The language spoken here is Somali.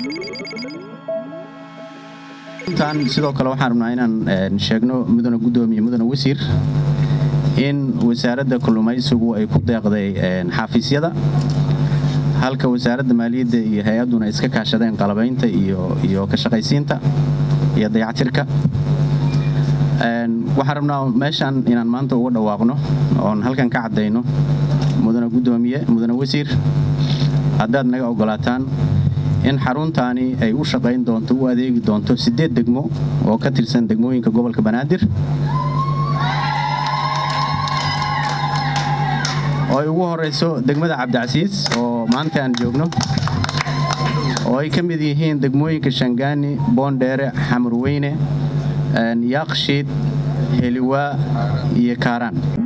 tan sidoo kale waxaan rabnaa inaan sheegno mudane guddoomiye mudane wasiir in wasaaradda kalluumaysigu ay ku deeqday xafiisyada halka wasaaradda maaliyadda iyo hay-adduna iska kaashadeen qalabaynta iyo ka shaqaysiinta iyo dayactirka waxaan rabnaa meeshan inaan maanta uga dhawaaqno oon halkan ka caddayno mudane guddoomiye mudane wasiir haddaad naga ogolaataan in xaruntaani ay u shaqayn doonto u adeegi doonto siddeed degmo oo ka tirsan degmooyinka gobolka banaadir oo ay ugu horayso degmada cabdicasiis oo maanta aan joogno oo ay ka mid yihiin degmooyinka shangaani boondheere xamurweyne yaaqshiid heliwaa iyo kaaraan